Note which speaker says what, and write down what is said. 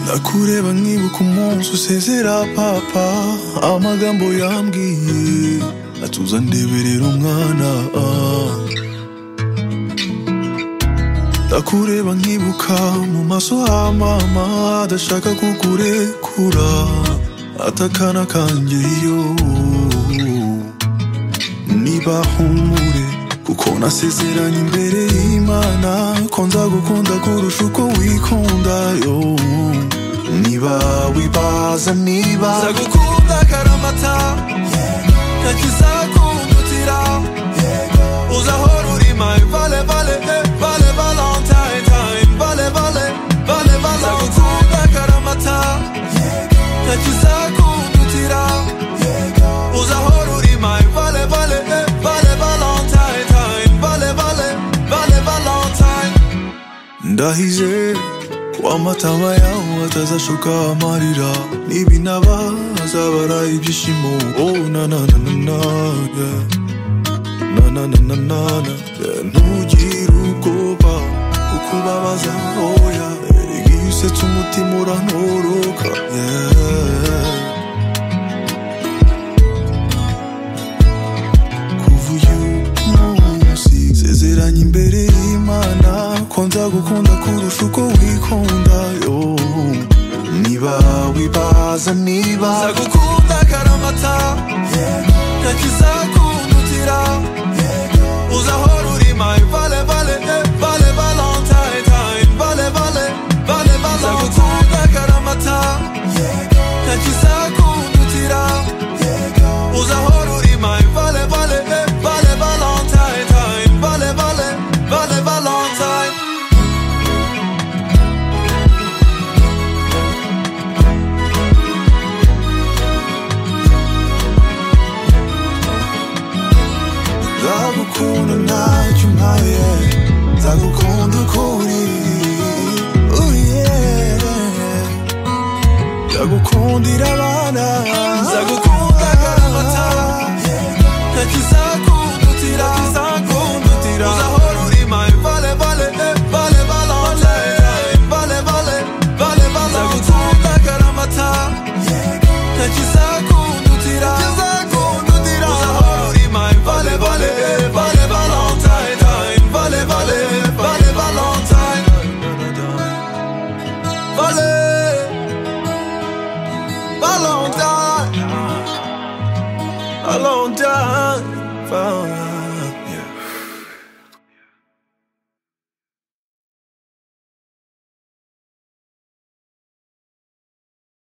Speaker 1: ndakureba nkibuka umunsi usezera papa amagambo yambwiye atuza ndeberera umwana ndakureba nkibuka mu maso ha mama adashaka kukurekura atakana kanjye yo niba humure kuko nasezeranye imbere y'imana ko nzagukunda kurusha uko wikunda yo niba wibaza niba nzagukunda karamata ntakizakundutira uzahora uri my vale vale eh, vale valentine time vale vale vale vale nzagukunda karamata ntakizakundutira uzahora uri my vale vale eh, vale valentine time vale vale vale valentine ndahize ko amatama yawe atazashoka amarira nibinaba azabara ibyishimo oh, na na na na na yeah. na na na na na na yeah. ntugire ubwoba kuko ubabaza oya erega iyo usetse umutima urantoroka yeah. kuva uyu munsi sezeranye imbere y'imana ko nzagukunda kurusha uko wikunda yo niba wibaza niba nzagukunda karamata ntakizakundutira uzahora uri my vale vale eh, vale valentine time vale vale vale valentine nzagukunda karamata ntakizakundutira uzahora uri my vale vale eh, vale valentine time vale vale vale valentine nzagukunda ntacyo mpaye nzagukunda uko uri Oh yeah. ndagukundira abana nzagukunda karamata ntakizakundutira ntakizakundutira uzahora uri my vale vale eh, vale valentine vale vale vale vale nzagukunda karamata ntakizakundutira ntakizakundutira uzahora uri my vale vale eh, vale valentine time vale vale vale valentine vale a long time, a long time. Far.